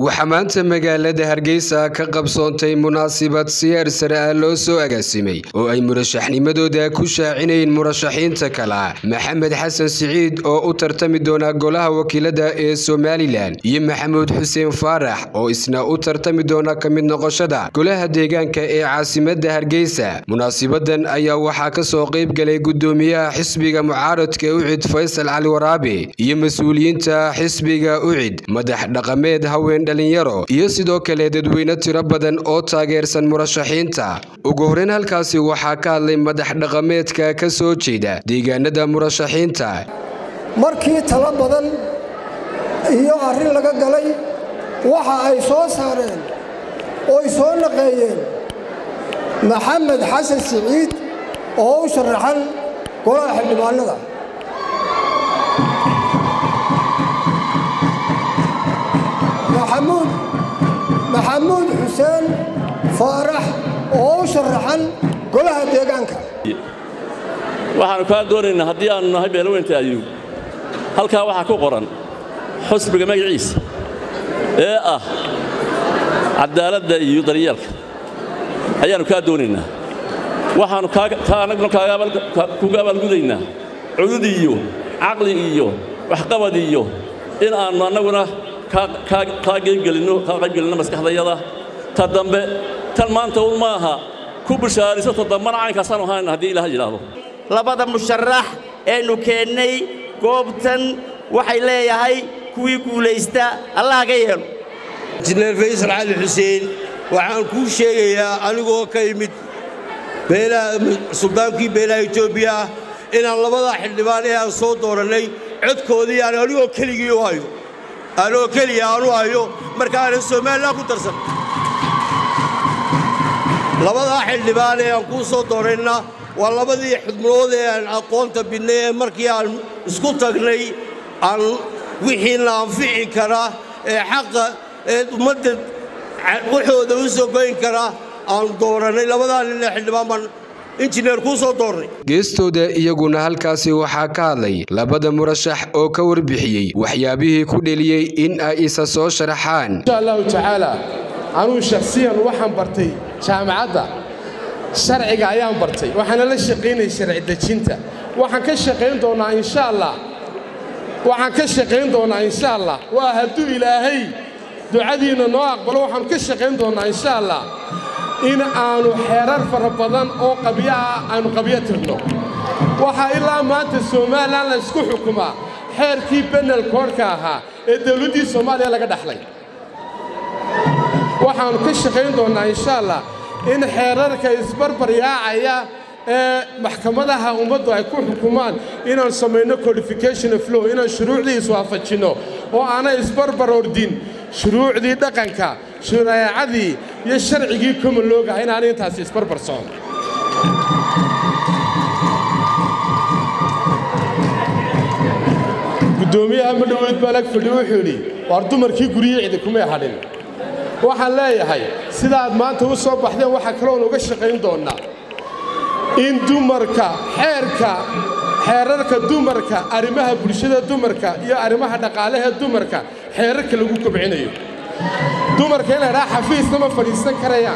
waxaa maanta magaalada hargeysa ka qabsoontay munaasabad siyaar sare ah loo soo agaasimay oo ay murashaxnimadooda ku shaacinayeen murashaxiinta kala maxamed xasan siciid oo u tartami doona golaha wakiilada ee somalilan iyo maxamuud xuseen faarax oo isna u tartami doona ka mid noqoshada golaha deegaanka ee caasimada hargeysa munaasabadan ayaa waxaa kasoo qayb galay gudoomiyaha xisbiga mucaaradka ucid faysal cali waraabe iyo mas-uuliyiinta xisbiga ucid madax dhaqameed haween dhalinyaro iyo sidoo kale dadweyne tiro badan oo taageersan murashaxiinta ugu horeyn halkaasi waxaa ka hadlay madax dhaqameedka ka soo jeeda deegaanada murashaxiinta markii talo badan iyo arrin laga galay waxa ay soo saareen ooy soo naqeeyeen maxamed xasan siciid oo u sharaxan golaha xildhibaanada maxamuud maxamuud xuseen faarax oo u sharaxan golaha deegaanka waxaannu kaa doonaynaa haddii aannu nahay beelaweynta ayuub halkaa waxaa ku qoran xusbiga magaciisa ee ah caddaaladda iyo daryeelka ayaannu kaa doonaynaa waxaannu annaguna kuga abaalgudaynaa cudud iyo caqli iyo waxqabad iyo in aannu annaguna kaa qaybgelinno maskaxdayada ta dambe tan maanta un ma aha ku bishaariso ta dambana caynkaasaan ahayn haddii ilaah yidhaahdo labada musharax eenu keennay goobtan waxay leeyahay kuwii guulaysta allah ga yeelo injineer faysal cali xuseen waxaan kuu sheegayaa anigoo ka yimid suldaankii beelaha etoobiya ah inaan labadaa xildhibaan ee aan soo doorannay codkoodii aan anigoo keligii u hayo anoo keliya aanu hayo marka aanan somalilan ku darsan labadaa xildhibaan ee aan kuu soo doorayna waa labadii xudmood ee aan aqoonta bidnay ee markii aan isku tagnay aan wixiina anfici kara ee xaqa ee ummadda waxooda u soo goyn kara aan doorannay labadaa nin ee xildhibaan baan injineer kuu soo doornay geestooda iyaguna halkaasi waxaa ka hadlay labada murashax oo ka warbixiyey waxyaabihii ku dheliyey in ay isa soo sharaxaan insha allahu tacaala anuu shakhsiyan waxaan bartay jaamacadda sharciga ayaan bartay waxaana la shaqaynayay sharci dejinta waxaan ka shaqayn doonnaa insha allah waxaan ka shaqayn doonnaa insha allah waa hadduu ilaahay ducadiinna noo aqbalo waxaannu ka shaqayn doonnaa insha allah in aannu xeerar fara badan oo qabyo ah aynu qabyo tirno waxaa ilaa maanta somalilan la ysku xukumaa xeerkii benel koodhka ahaa ee dawladdii soomaaliya laga dhaxlay waxaannu ka shaqayn doonnaa insha allah in xeerarka isbarbaryaacaya ee maxkamadaha ummaddu ay ku xukumaan inaan samayno codification of law inaan shuruucdii iswaafajinno oo aanay isbarbar ordin shuruucdii dhaqanka shareecadii iyo sharcigii common loogaha inaanay intaasi isbarbar socon guddoomiyaha madhoweyd baalag fadhi wuxuu yidhi waar dumarkii guryihii cidi kumay hadhin waxaan leeyahay sidaaad maanta u soo baxdeen waxaa kaloon uga shaqayn doonnaa in dumarka xeerka xeerarka dumarka arrimaha bulshada dumarka iyo arrimaha dhaqaalaha dumarka xeerarka lagu kobcinayo dumarka in la ydhaha xafiisna ma fadhiisan karayaan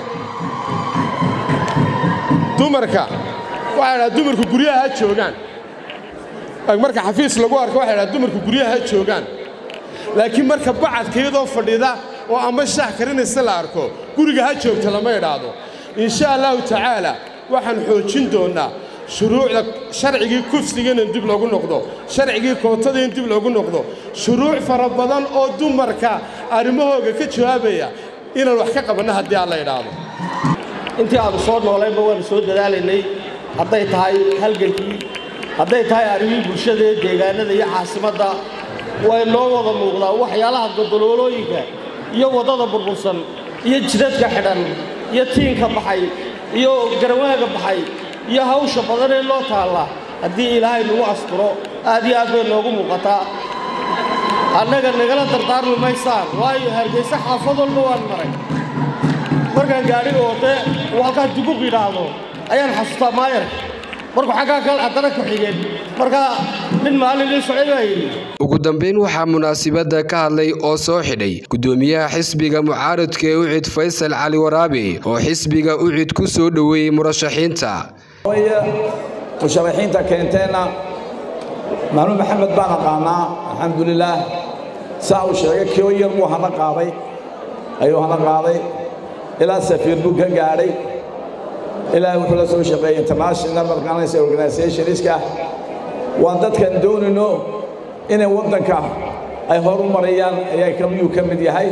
dumarka waxaa ydhaha dumarku guryaha ha joogaan marka xafiis lagu arko waxay ydhaha dumarku guryaha ha joogaan laakiin marka bacadka iyadoo fadhida oo ama shaah karinaysa la arko guriga ha joogta lama idhaahdo insha allahu tacaala waxaan xoojin doonnaa shuruucda sharcigii kufsiga in dib loogu noqdo sharcigii kootada in dib loogu noqdo shuruuc fara badan oo dumarka arrimahooga ka jawaabaya inaan wax ka qabanno haddii aan la idhaahdo intii aanu soo noolaynba waannu soo dadaalaynay hadday tahay halgankii hadday tahay arrimihii bulshada ee deegaanada iyo caasimadda way noo wada muuqdaa waxyaalaha godoloolooyinka iyo waddada burbursan iyo jidadka xidhan iyo tiinka baxay iyo garawaaga baxay iyo hawsha badan ee loo taalla haddii ilaahay nagu asturo aad iyo aad bay noogu muuqataa annaga nagala dardaarmi maysaan waayo hargayse xaafad walba waan maray markaan gaadhiga wate uu halkaa duguq yidhaahdo ayaan xasuustaa maayarka markuu xaggaa kale haddana ku xigeen marka nin maalin ii socday baa yidhi ugu dambeyn waxaa munaasibadda ka hadlay oo soo xidhay gudoomiyaha xisbiga mucaaradka ee ucid faysal cali waraabe oo xisbiga ucid ku soo dhoweeyey murashaxiinta musharaxiinta keenteenna maamuud maxamed baan aqaanaa alxamdulilaah saa uu sheegay kio yar buu hana qaaday ayuu hana qaaday ilaa safiir buu ka gaadhay ilaa wuxuu la soo shaqeeyey international organization organizationska waan dadkan doonayno inay waddanka ay horu marayaan ayaa kamiyuu ka mid yahay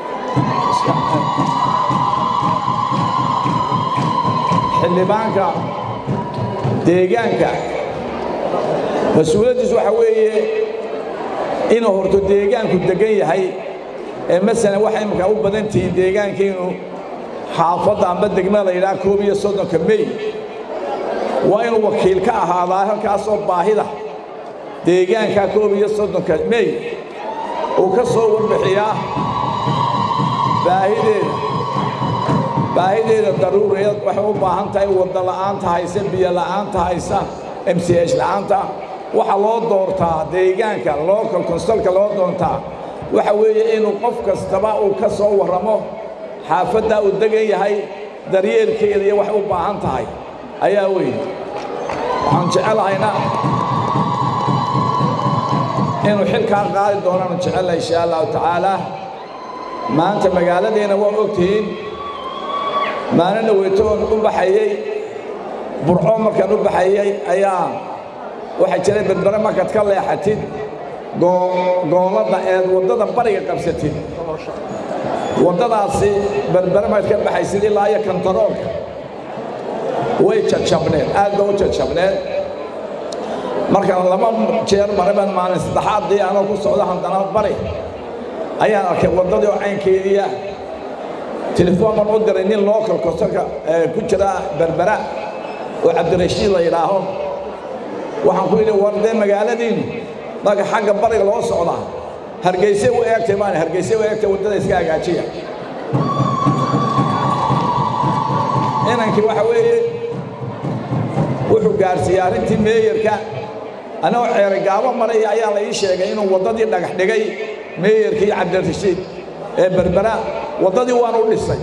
xildhibaanka deegaanka mas-uuliyaddiis waxa weeye inuu horto deegaanku deggan yahay ee masalan waxay imika u badan tihiin deegaankiinu xaafadda amba degma la yidhaha koob iyo soddonka mey waa inuu wakiil ka ahaadaa halkaasoo baahida deegaanka koob iyo soddonka mey uu ka soo warbixiyaa baahideeda baahideeda daruuriyeed waxay u baahan tahay wadda la'aanta haysa biyo la'aanta haysa m c h la'aanta waxaa loo doortaa deegaanka local consulka loo doontaa waxa weeye inuu qof kastaba uu ka soo warramo xaafaddaa uu degan yahay daryeelkeeda iyo waxay u baahan tahay ayaa weyn waxaan jecelahayna inuu xilkaa qaadi doonaan jecella insha allahu tacaala maanta magaaladeenna waa ogtihiin maalina weytoon u baxayey burco markaan u baxayey ayaa waxaa jiray berbere markaad ka leexatid gooladda eed waddada bariga qabsatid waddadaasi berbere markaad ka baxaysid ilaa iyo kantaroolka way jajabneed aad ba u jajabneed markaan laba jeer mareban maalin saddexaaddii anoo ku socda haddana bari ayaan arkay waddadii oo caynkeediia telefoon baan u diray nin local kosarka ku jira berbera oo cabdirashiid la yidhaaho waxaan ku yidhi war dee magaaladiinu marka xagga bariga loo socdaa hargeyse u eegtay maan hargeyse u eegtay waddada iska hagaajiya inankii waxa weeye wuxuu gaarsiiyey arrintii meeyarka anagoo ceeray gaabo maraya ayaa la ii sheegay inuu waddadii dhagax dhigay meeyarkii cabdirashiid ee berbera waddadii waan u dhisay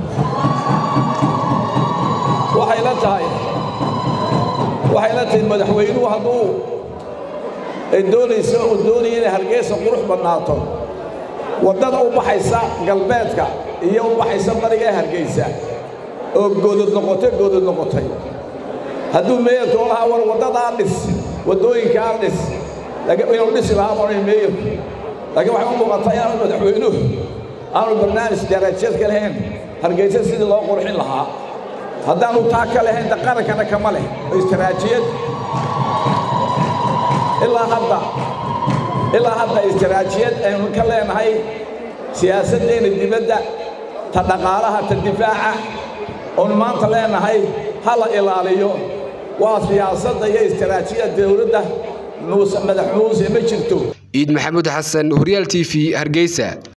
waxay la tahay waxay la tahay madaxweynuhu hadduu ay doonayso uu doonaya inay hargeysa qurux badnaato waddada u baxaysa galbeedka iyo u baxaysa bariga ee hargeysa oo godod noqotay godod noqotay hadduu meeyarka oo lahaa war waddadaa dhis waddooyinkaa dhis inuu dhisi lahaa maray meeyarku laakiin waxay u muuqataa inaanu madaxweynuhu aanu barnaamij darajeed ka lahayn hargeysa sidii loo qurxin lahaa haddaanu taa ka lahayn da qarankana kama leh oo istaraajiyad ilaa hadda ilaa hadda istaraajiyad aynu ka leenahay siyaasaddeena dibadda ta dhaqaalaha ta difaaca oonu maanta leenahay ha la ilaaliyo waa siyaasadda iyo istaraajiyadda dowladda muuse madax muuse ma jirto ciid maxamuud xasan horyaal t v hargeysa